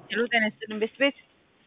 ሄሎ ጤና ይስጥልኝ ቤት ቤት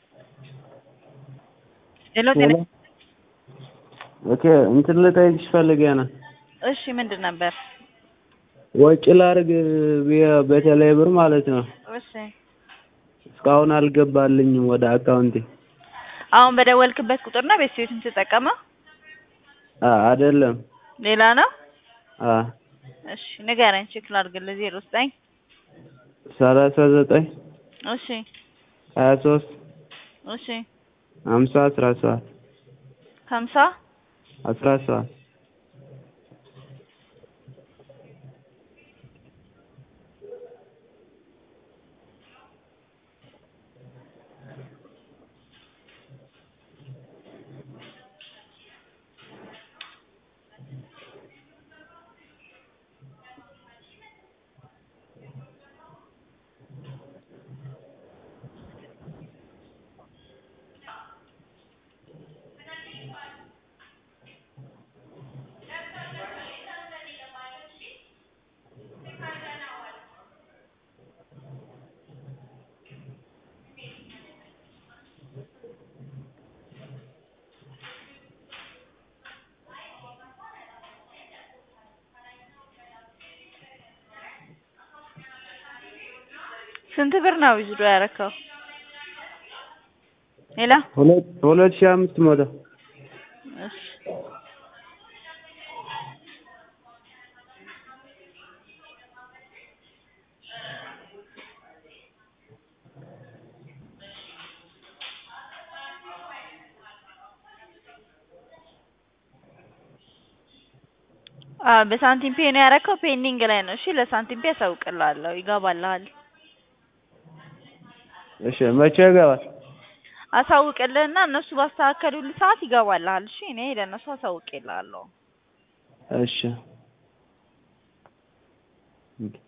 ሄሎ ጤና ሄሎ ኦኬ እንትን ልጠይቅሽ ፈልጌ ነው። እሺ ምንድን ነበር? ወጪ ላድርግ ብዬ- በቴሌ ብር ማለት ነው። እሺ እስካሁን አልገባልኝም ወደ አካውንቴ። አሁን በደወልክበት ቁጥር ነው ቤት ቤት የምትጠቀመው? አ- አይደለም ሌላ ነው? አ እሺ ንገረኝ ቼክ ላድርግልህ። ዜሮ ዘጠኝ ሰላሳ ዘጠኝ እሺ ሀያ ሶስት እሺ ሀምሳ አስራ ሰባት ሀምሳ አስራ ሰባት ስንት ብር ነው ዊዝድሮ ያደረከው? ሌላ ሁለት ሁለት ሺህ አምስት መቶ እሺ አዎ በሳንቲም ፔ ነው ያደረከው። ፔንዲንግ ላይ ነው። እሺ ለሳንቲም ፔ ያሳውቅልሃለሁ፣ ይገባልሃል። እሺ መቼ ይገባል? አሳውቅልህና እነሱ ባስተካከሉልህ ሰዓት ይገባልሃል። እሺ እኔ ለእነሱ አሳውቅልሃለሁ። እሺ